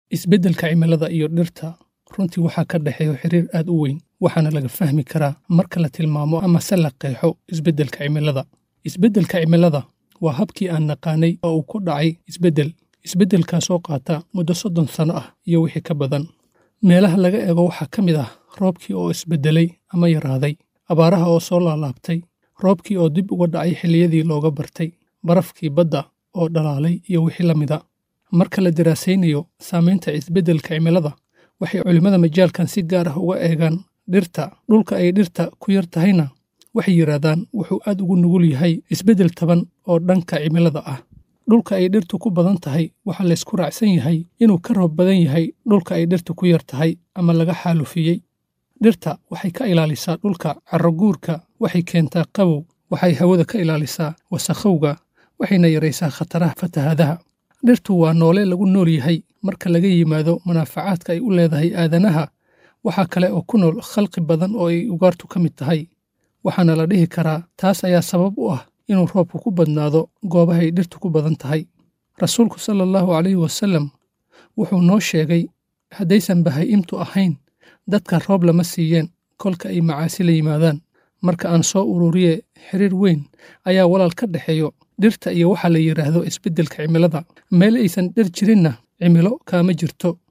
isbeddelka cimilada iyo dhirta runtii waxaa ka dhexeeya xiriir aad u weyn waxaana laga fahmi karaa marka la tilmaamo ama se la qeexo isbeddelka cimilada isbeddelka cimilada waa habkii aan naqaanay oo uu ku dhacay isbeddel isbeddelkaasoo qaata muddo soddon sano ah iyo wixii ka badan meelaha laga eego waxaa ka mid ah roobkii oo isbeddelay ama yaraaday abaaraha oo soo laalaabtay roobkii oo dib uga dhacay xilliyadii looga bartay barafkii badda oo dhalaalay iyo wixii la mida marka la daraasaynayo saamaynta isbeddelka cimilada waxay culimmada majaalkan si gaar ah uga eegaan dhirta dhulka ay dhirta ku yar tahayna waxay yidhaahdaan wuxuu aad ugu nugul yahay isbeddel taban oo dhanka cimilada ah dhulka ay dhirtu ku badan tahay waxaa laysku raacsan yahay inuu ka roob badan yahay dhulka ay dhirtu ku yar tahay ama laga xaalufiyey dhirta waxay ka ilaalisaa dhulka carroguurka waxay keentaa qabow waxay hawada ka ilaalisaa wasakhowga waxayna yaraysaa khataraha fatahaadaha dhirtu waa noole lagu nool yahay marka laga yimaado manaafacaadka ay u leedahay aadanaha waxaa kale oo ku nool khalqi badan oo ay ugaartu ka mid tahay waxaana la dhihi karaa taas ayaa sabab u ah inuu roobku ku badnaado goobahay dhirtu ku badan tahay rasuulku sala allahu calayhi wasallam wuxuu noo sheegay haddaysan bahayimtu ahayn dadka roob lama siiyeen kolka ay macaasi la yimaadaan marka aan soo ururiye xiriir weyn ayaa walaal ka dhexeeyo dhirta iyo waxaa la yidhaahdo isbeddelka cimilada meel aysan dhir jirinna cimilo kaama jirto